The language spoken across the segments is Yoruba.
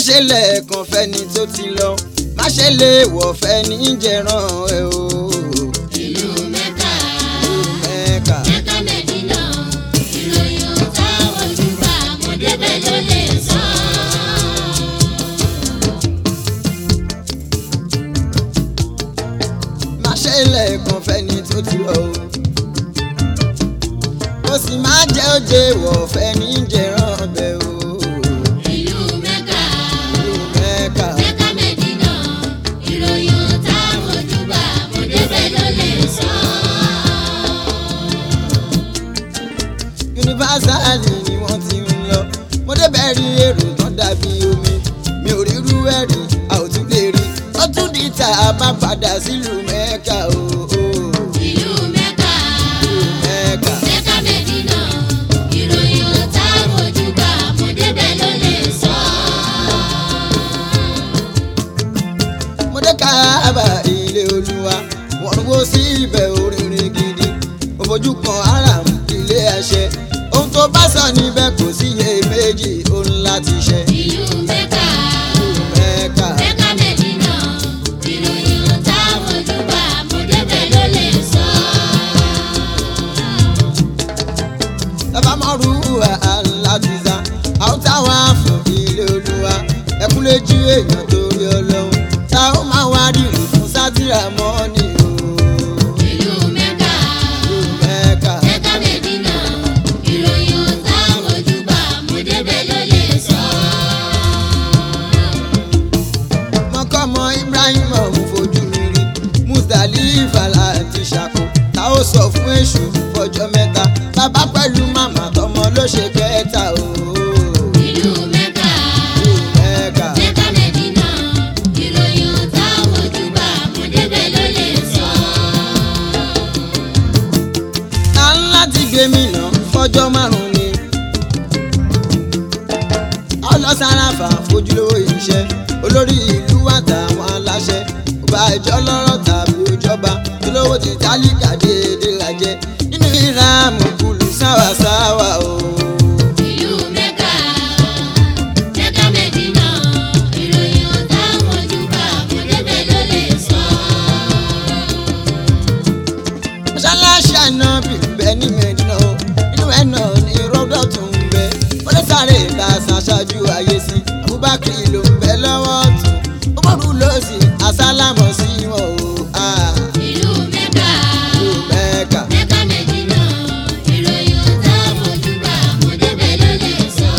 ṣe lẹ́ẹ̀kan fẹ́ni tó ti lọ má ṣe lè wọ̀ fẹ́ni jẹran ẹ o. ìlú mẹ́ta mẹ́ka mẹ́ta mẹ́dínà ìròyìn táwọn ojú bá mo débẹ̀ ló lè sọ. má ṣe lẹ́ẹ̀kan fẹ́ni tó ti lọ o. ó sì má jẹ́ òjè wọ̀ fẹ́ni jẹran ọbẹ̀ o. ìlú mẹ́ka mẹ́ka mẹ́ta mẹ́dínà ìròyìn táwọn ojú bá mo débẹ̀ ló lè sọ. yunifásitì ni wọ́n ti ń lọ mo débẹ̀ rí èrò tán dàbí omi mi ò rírú ẹ̀rí a ò tún lè rí ó tún di ta a bá padà sílùú mẹ́ka o. o. ìlú mẹ́ka mẹ́ka mẹ́ka mẹ́dínà ìròyìn táwọn ojú bá mo débẹ̀ ló lè sọ. mo dé káàbà ilé olúwa wọ́n wó sí ibẹ̀ oríire gidi mo fojú kan aram ilé àṣẹ ohun tó bá sọ níbẹ̀ kò sí iyèméjì ó ń láti ṣe. ìlú mẹ́ka mẹ́ka mẹ́ka mẹ́dínà ìròyìn táwọn ojú bá mo débẹ̀ ló lè sọ. bàbá mọ́rú láti sá àwọn táwọn fún ilé olúwa ẹkún lè jí èèyàn torí ọlọ́run táwọn máa wá rírì fún sátìrà mọ́ni o. ìlú mẹ́ka mẹ́ka mẹ́ka mẹ́dínà ìròyìn táwọn ojú bá mo débẹ̀ ló lè sọ. mọ́kànmọ́ ibrahim ọ̀hún fojú mi rí mustalifa láti ṣàkó tá ó sọ fún èṣù fọjọ́ mẹ́ta bàbá pẹ̀lú màmá tọmọ ló ṣe kẹta o. ìlú mẹ́ka mẹ́ka mẹ́ka mẹ́dínà ìròyìn táwọn ojú bá mo débẹ̀ ló lè sọ. a ń láti gbé mi nà fọjọ́ márùn-ún ni. ọlọ́sàràfà fojúlówó iṣẹ́ olórí ìlú àtàwọn aláṣẹ ọba ìjọ lọ́rọ̀ tàbí òjọba olówó ti tálíkà déédéé lajẹ nínú ìrààmù kùlù sáwàsáwà o. ìlú mẹ́ka mẹ́ka mẹ́dínà ìròyìn táwọn ojú bá mo débẹ̀ ló lè sọ. mọ́ṣáláṣí àná bí bẹ́ẹ̀ ní mẹ́dínà o inú ẹ̀ náà ní rọ́dọ̀ tó ń bẹ wọ́n lè sáré ìta ṣaṣáájú ayé sí abubakar ló ń bẹ lọ́wọ́ ọ̀tún ó mọ̀rú lọ́sì àsálámọ̀ sí wọn o. Ah, ìlú mẹ́ka ìlú mẹ́ka mẹ́ka mẹ́dínà ìròyìn táwọn ojú bá mo débẹ̀ ló lè sọ.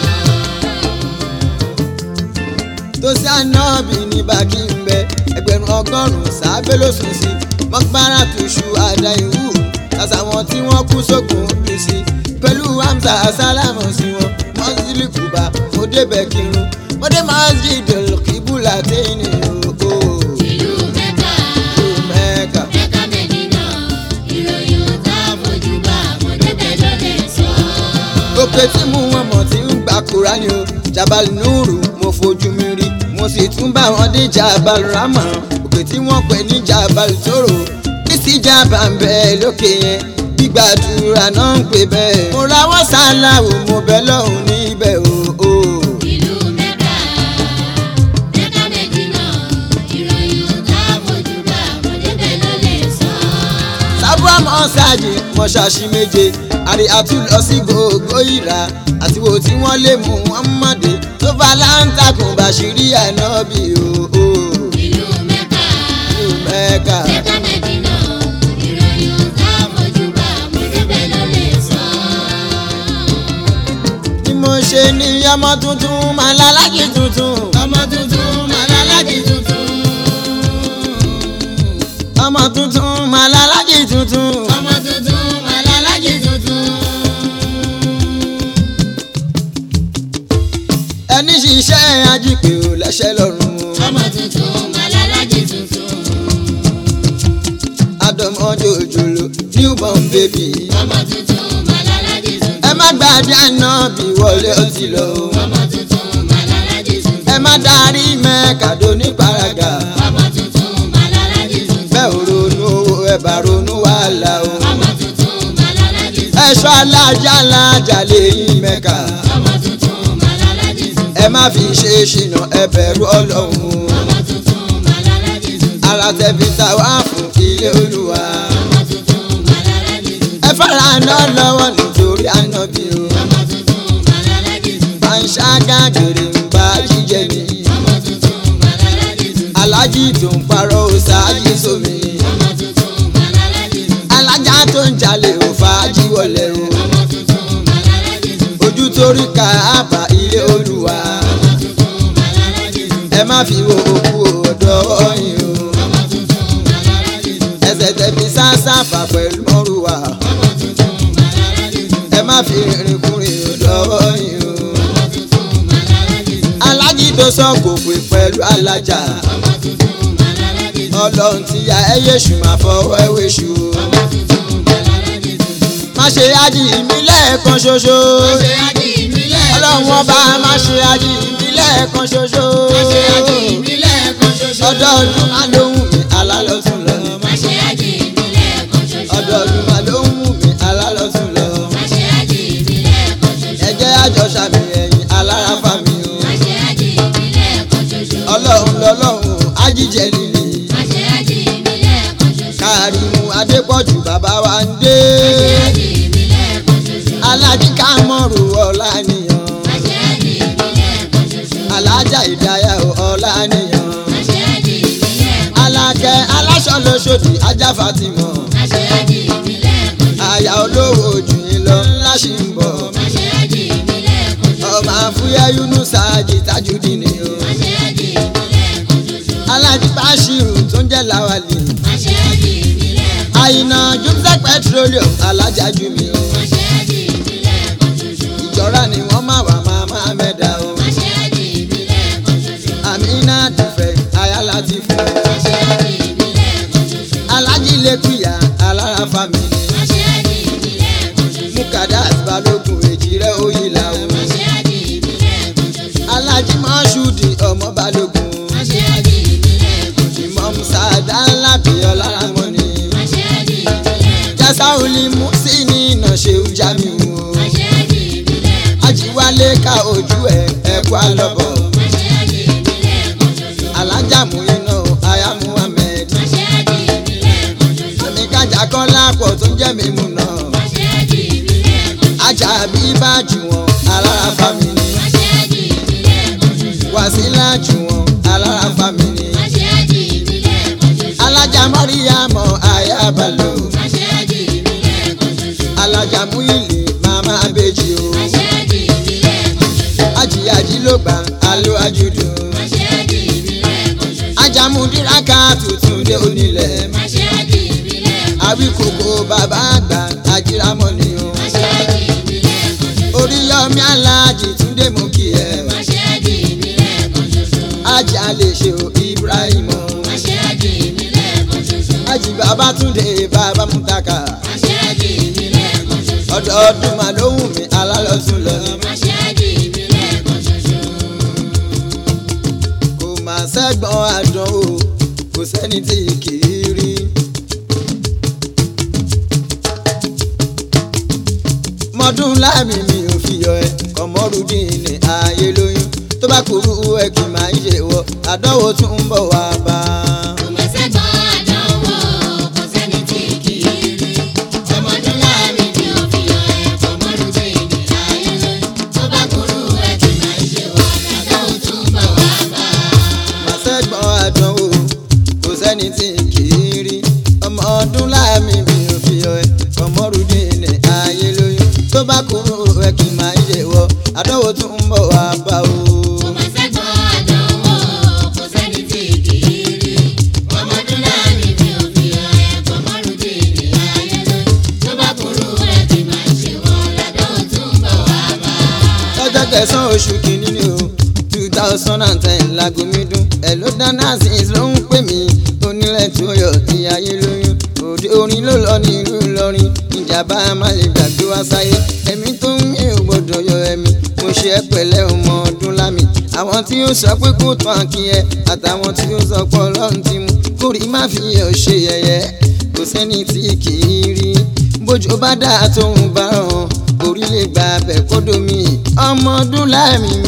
tó sí ànábì ní bákí ń bẹ ẹgbẹ̀rún ọgọ́rùn-ún sábẹ́ ló sùn sí mọ́kpárà tùṣù àdá ìwú àtàwọn tí wọ́n kú sókun bí sí pẹ̀lú hamza sálámù sí wọn mọ́sílì kùbà mo débẹ̀ kírun mo dé masjid kíbùlà tẹ́yìn o. ìlú mẹ́ka ìlú mẹ́ka mẹ́ka mẹ́dínà ìròyìn táwọn ojú bá mo débẹ̀ ló lè sọ. òkè tí mú wọn mọ̀ tí ń gba kúránì o jabal nuru mo fojú mi rí mo sì tún bá wọn dé jabal rama òkè tí wọ́n pè ní jabal toro bísí jaba ń bẹ lókè yẹn gbígbàdúrà náà ń pè bẹ́ẹ̀ mo rawọ́ sáláwò mo bẹ lọ́hùn níbẹ̀ o. o. ìlú mẹ́ka mẹ́ka mẹ́dínà ìròyìn táwọn ojú bá mo débẹ̀ ló lè sọ. sábà mọ́sáàjì mọ́ṣáṣí méje àrí àtúlọ sí gbogbo ìrà àtiwò tí wọ́n lè mú wọn mọ̀dé tó bá láǹtakùn bàṣírí ànábì o. o. ìlú mẹ́ka ìlú mẹ́ka. mẹ́ka mẹ́dínà ìròyìn táwọn ojú bá mo débẹ̀ ló lè sọ. ni mo ṣe ní ọmọ tuntun máa lálájì tuntun. ọmọ tuntun máa lálájì tuntun. ọmọ tuntun máa lálájì tuntun. ọmọ tuntun máa lálájì tuntun. ẹni ṣiṣẹ́ ajípè ò lẹ́sẹ̀ lọ́rùn. ọmọ tuntun màlálájì tuntun. àdọ́mọdé òjòló newborn baby. ọmọ tuntun màlálájì tuntun. ẹ má gbàdí àná bí wọlé ó ti lọ. ọmọ tuntun màlálájì tuntun. ẹ má darí mẹ́kàdó ní paraga. ọmọ tuntun màlálájì tuntun. bẹ́ẹ̀ ò ronú owó ẹ bá ronú wàhálà o. ọmọ tuntun màlálájì tuntun. ẹ̀ṣọ́ alájà alájà lè yí mẹ́ka. ọmọ tuntun màlálájì tuntun. ẹ má fi ṣe ṣìnà ẹ bẹ̀rù ọlọ́run ọmọ tuntun màlálájì tuntun. ara tẹ̀bí ta wá fún ilé olúwa ọmọ tuntun màlálájì tuntun. ẹ fara náà lọ́wọ́ nítorí ànábì o ọmọ tuntun màlálájì tuntun. panṣágà gèrè ń bá jíjẹ mi ọmọ tuntun màlálájì tuntun. alájí tó ń parọ́ ṣáájú sómi ọmọ tuntun màlálájì tuntun. alájà tó ń jalè ò fàájì wọlé o ọmọ tuntun màlálájì tuntun. ojú torí ká àbá ilé olúwa ọmọ tuntun màlálájì tuntun. ẹ má fi wo òkú ọ̀dọ́ ọ̀yìn o ọmọ tuntun màlálájì tuntun. ẹsẹ̀ tẹ̀bí sáṣàfà pẹ̀lú mọ́rùwà ọmọ tuntun màlálájì tuntun. ẹ má fi rìn kúrin ọ̀dọ́ ọ̀yìn o ọmọ tuntun màlálájì tuntun. alájí tó sọ kò pé pẹ̀lú alájà ọmọ tuntun màlálájì tuntun. ọlọ́run ti ya ẹyẹ ṣù máa fọwọ́ ẹwé ṣù o ọmọ tuntun màlálájì tuntun. má ṣe ájì mi lẹ́ẹ̀kan ṣoṣo ṣe ájì ìbílẹ̀ ọlọ́run ọba má ṣe ájì mi lẹ́ẹ̀kan ṣoṣo ṣe ájì ìbílẹ̀ kan ṣoṣo. ọdọọdún má ló wù mí alálọ́sùn lọ Má ṣe ájì ìbílẹ̀ kan ṣoṣo. ọdọọdún má ló wù mí alálọ́sùn lọ Má ṣe ájì ìbílẹ̀ kan ṣoṣo. ẹ jẹ́ àjọ sàmì ẹ̀yìn alára fàmì o Má ṣe ájì ìbílẹ̀ kan ṣoṣo. ọlọ́run lọ́lọ́run ájíjẹ líle Má ṣe ájì ìbílẹ̀ kan ṣoṣo. káàrímù adépọ̀jù bàbá wa ń dé Má ṣe ájì ìbílẹ̀ kan ṣoṣo. alájí kámọ́rù ọ̀la nìyàn Má ṣe ájì ìbílẹ̀ kan ṣoṣo. alájà ìdáyà ọ̀la nìyàn Má ṣe ájì ìbílẹ̀ kan alákẹ́ aláṣọ lóṣòdì ajá fatimọ̀ Má ṣe ájì ìbílẹ̀ kan ṣoṣo. àyà olówó ojú yín lọ ńlá ṣì ń bọ̀ Má ṣe ájì ìbílẹ̀ kan ṣoṣo. ọmọ àfúyẹ́ yunusa ajì tajudi ni o Má ṣe ájì ìbílẹ̀ kan ṣoṣo. alájí báṣírù tó ń jẹ́ làwálì Má ṣe ájì ìbílẹ̀ kan àyìnà jumsec petroleum alájà jù mí o Má ṣe ájì ìbílẹ̀ kan ṣoṣo. ìjọra ni wọ́n máa wà máa máa mẹ́ta o Má ṣe ájì ìbílẹ̀ kan ṣoṣo. àmínà dùfẹ́ ayálà ti fún un. Má ṣe ájì ìbílẹ̀ kan ṣoṣo. alájí lẹ́kùyà alára family Má ṣe ájì ìbílẹ̀ kan ṣoṣo. mukadas balógun èjìrẹ́ òyìnlá o Má ṣe ájì ìbílẹ̀ kan ṣoṣo. alájí mọ́ṣúdì ọmọ balógun Má ṣe ájì ìbílẹ̀ kan ṣoṣo. ìmọ̀ musaada ńlá bíọ́ lára wọn ni Má ṣe ájì ìbílẹ̀ kan jasauli musini iná ṣe ń já mi wò Má ṣe ájì ìbílẹ̀ kan ajíwálé ká ojú ẹ ẹ̀kọ́ àlọ́bọ̀ Má ṣe ájì ìbílẹ̀ kan ṣoṣo. alájà mú iná aya muhammed Má ṣe ájì ìbílẹ̀ kan ṣoṣo. àmì kájà kọ́lá pọ̀ tó jẹ́ mi mú náà Má ṣe ájì ìbílẹ̀ kan ṣoṣo. ajá bí bá jù wọn alára family Má ṣe ájì ìbílẹ̀ kan ṣoṣo. wàsílà jù wọn alára family. Má ṣe ájì ìbílẹ̀ kan ṣoṣo. alájà mọ́ríyàmọ́ àyàbàlò Má ṣe ájì ìbílẹ̀ kan ṣoṣo. alájà múyìlì màmá abéjì o Má ṣe ájì ìbílẹ̀ kan ṣoṣo. ajíyájí ló gbà alo ajúdù Má ṣe ájì ìbílẹ̀ kan ṣoṣo. ajámúdíraka tuntun dé onílẹ̀ Má ṣe ájì ìbílẹ̀ kan ṣoṣo. àwíkòkò bàbá àgbà ajírámọ́ ni o Má ṣe ájì ìbílẹ̀ kan ṣoṣo. oríyọmí aláàjì túndé mú kí ẹ Má ṣe ájì ìbílẹ̀ kan ṣoṣo. ajá lè ṣe o ibrahim o Má ṣe ájì ìbílẹ̀ kan ṣoṣo. ají bàbá túndé bàbá mutaka Má ṣe ájì ìbílẹ̀ kan ṣoṣo. ọdọọdún mà ló wù mí alálọ́sùn lọ Má ṣe ájì ìbílẹ̀ kan ṣoṣo. kò má sẹ́gbọ́n àdánwò kò sẹ́ni tí kì í rí. mọ́dún láàmì mi ò fi yọ ẹ kọ́mọ́rúdín ní ààyè lóyún tó bá kúrú ẹ kì máa ń ṣe wọ àdánwò tún ń bọ̀ wá bá a. Kò má sẹ́gbọ́n àdánwò, kò sẹ́ni tí kì í rí. Ọmọdún láàrin mi ò fi yọ ẹ̀ fọmọ́rúdé ìdí ayé lóyún. Tó bá kúrú ẹ̀ kì máa ń ṣe wà, àdánwò tún bọ̀ wá bá a. má sẹ́gbọ́n àdánwò kò sẹ́ni tí kì í rí ọmọ ọdún láàmì mi ò fi yọ ẹ kọ́mọ́rúdín ní ààyè lóyún tó bá kúrú ẹ kì máa ń ṣe wọ àdánwò tún ń bọ̀ wá bá o. Kò má sẹ́gbọ́n àdánwò, kò sẹ́ni tí kì í rí. Ọmọdún láàrin mi ò fi yọ ẹ̀ fọmọ́rúdé ìdí ayé lóyún. Tó bá kúrú ẹ̀ kì máa ń ṣe wà, àdánwò tún bọ̀ wá bá a. lọ́jọ́ kẹsàn-án oṣù kìíní ni o two thousand and ten láago mi dún ẹ̀ ló dáná sí ló ń pè mí onílẹ̀ tó yọ ìyáyé lóyún òde orin ló lọ ní ìlú Ìlọrin ìjàmbá má lè gbàgbé wá sáyé ẹ̀mí tó ń mí ò gbọ́dọ̀ yọ ẹ̀mí mo ṣe é pẹ̀lẹ́ ọmọ ọdún lámì àwọn tí ó sọ pé kó tán kí ẹ àtàwọn tí ó sọ pé ọlọ́run ti mú kórì má fi ẹ̀ ṣe yẹ̀yẹ́ kò sẹ́ni tí kì í rí bójú bá dá tóun bá ràn orílẹ̀ gba abẹ kódó mi ọmọ ọdún láàmì mi ò fi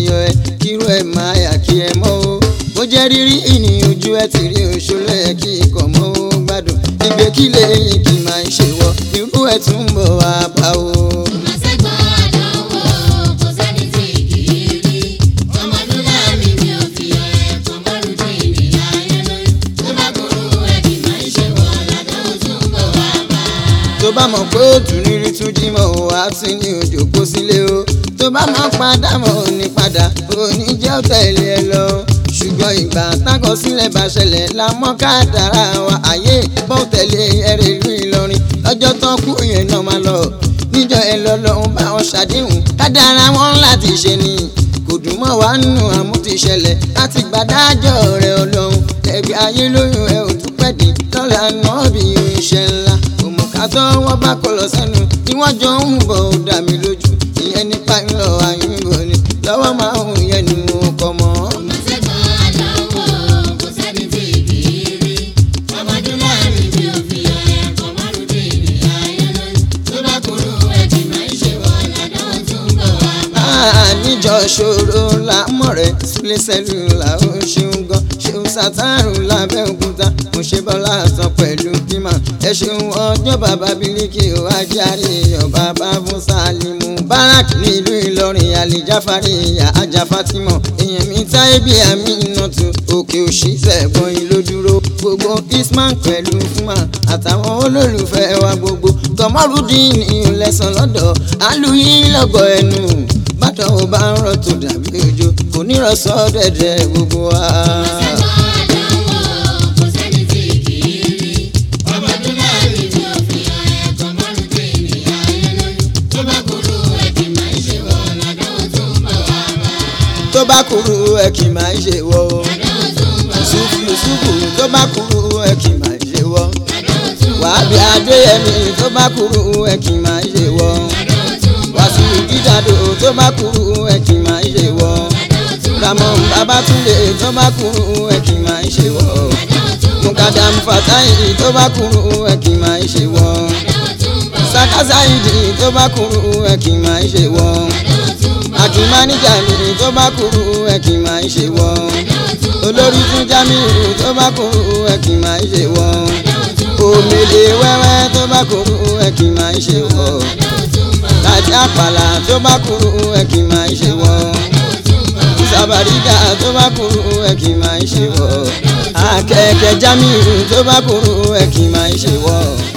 yọ ẹ kírú ẹ máa yà kí ẹ mọ́ o bó jẹ́ rírí ìní ojú ẹ ti rí òṣòlò ẹ kí ikọ̀ mọ́ o gbádùn ìgbé kí lẹ́yìn kí máa ń ṣe wọ irú ẹ tún ń bọ̀ wá bá o. Ìmọ̀sẹ́gbọ̀n àdánwò kò sẹ́ni tí kì í rí. Ọmọdúnláàmì mi ò fi ọ̀rẹ́ kan mọ́rùndín ìrìn ayé lórí. Tó bá burú ẹ̀kí máa ń ṣe wọ́n ládánwò tún bọ̀ wá bá. tó bá mọ̀ pé ó tún rírí tún jí mọ́ o wá sí ní òjò kó sílé o tó bá mọ̀ padà mọ̀ ò ní padà ò ní jẹ́ ó tẹ̀lé ẹ lọ ṣùgbọ́n ìgbà tákọsílẹ̀ bá ṣẹlẹ̀ la mọ́ ká dára wa àyè bọ́ tẹ̀lé ẹrẹ̀ ìlú Ìlọrin lọ́jọ́ tán kú yẹn náà máa lọ níjọ ẹ lọ lọ́hún bá wọn ṣàdéhùn ká dára wọn láti ṣe ni kò dùn mọ́ wá nù àmútiṣẹlẹ̀ láti gbàdájọ́ rẹ̀ ọlọ́run ẹgbẹ́ ayé lóyún ẹ ò tún pẹ́ dín lọ́la náà bí iṣẹ́ ńlá òmùkátọ́ wọn bá kọ lọ sẹ́nu ni wọ́n jọ ń bọ̀ ó dà mí lójú ìyẹn nípa ńlọ àyùnbó ni lọ́wọ́ máa ń yẹn ni mo kọ́ mọ́. Ìmọ̀sẹ́gbọ̀n àdánwò kò sẹ́ni tí kì í rí. Ọmọdúnláàmì mi ò fi ọ̀rẹ́ kan mọ́rùndín ìrìn ayé lórí. Tó bá burú ẹ̀kí máa ń ṣe wọ́n ládánwò tún bọ̀ wá bá. níjọ ṣòro lámọ̀rẹ́ sílé sẹ́lúlà ó ṣeun gan ṣeun sátárù lábẹ́òkúta mo ṣe bọ́lá sàn pẹ̀lú bímọ ẹ ṣeun ọjọ́ bàbá bíríkì ó ajáre ọba bá fún sálímù barak nílùú ìlọrin àlìjáfárí ìyá ajá fatima èèyàn mi táyé bí àmì ìnàtú òkè òṣì sẹ́gbọ̀n ìlú dúró gbogbo isman pẹ̀lú fúnma àtàwọn olólùfẹ́ wa gbogbo kọmọrúdín ní ìlẹ̀sán lọ́dọ̀ alùyìn lọ́gọ̀ ẹnu bàtà ò bá ń rọ̀ tó dàbí òjò kò ní rọ̀ sọ́dẹ̀dẹ̀ gbogbo wa. Ìmọ̀sẹ́gbọ̀n àdánwò kò sẹ́ni tí kì í rí. Ọmọdúnláàmì mi ò fi ọ̀rẹ́ kan mọ́rùndín ìrìn ayé lórí. Tó bá burú ẹ̀kí máa ń ṣe wọ́n ládánwò tún bọ̀ wá bá. tó bá kúrú ẹ kì í máa ń ṣe wọ́ o. Ládánwò tún bọ̀ wá bá. ṣùkú ṣùkú tó bá kúrú ẹ kì í máa ń ṣe wọ́. Ládánwò tún bọ̀ wá bá. wàá bí adéyẹmí tó bá kúrú ẹ kì í máa ń ṣe wọ́. Ládánwò tún bọ̀ wá bá. wàásù dídàdó tó bá kúrú ẹ kì í máa ń ṣe wọ́. Ládánwò tún bọ̀ wá bá. ramon babatunde tó bá kúrú ẹ kì í máa ń ṣe wọ́. Ládánwò tún bọ̀ wá bá. mukadam fatayi tó bá kúrú ẹ kì í máa ń ṣe wọ́. Ládánwò tún bọ̀ wá bá. sakasaidi tó bá kúrú ẹ kì í máa ń ṣe wọ́. Ládánwò tún bọ̀ wá bá. àti máníjà mi tó bá kúrú ẹ kì í máa ń ṣe wọ́. Ládánwò tún bọ̀ wá bá. olórí fún jamiu tó bá kúrú ẹ kì í máa ń ṣe wọ́. Ládánwò tún bọ̀ wá bá. òmìnira wẹ́wẹ́ tó bá kúrú ẹ kì í máa ń ṣe wọ́. Ládánwò tún bọ̀ wá bá. láti àpàlà tó bá kúrú ẹ kì í máa ń ṣe wọ́. Ládánwò tún bọ̀ wá bá. sàbàríkà tó bá kúrú ẹ kì í máa ń ṣe wọ́. akẹ́kẹ́ jamiu tó bá kúrú ẹ kì í máa ń ṣe wọ́.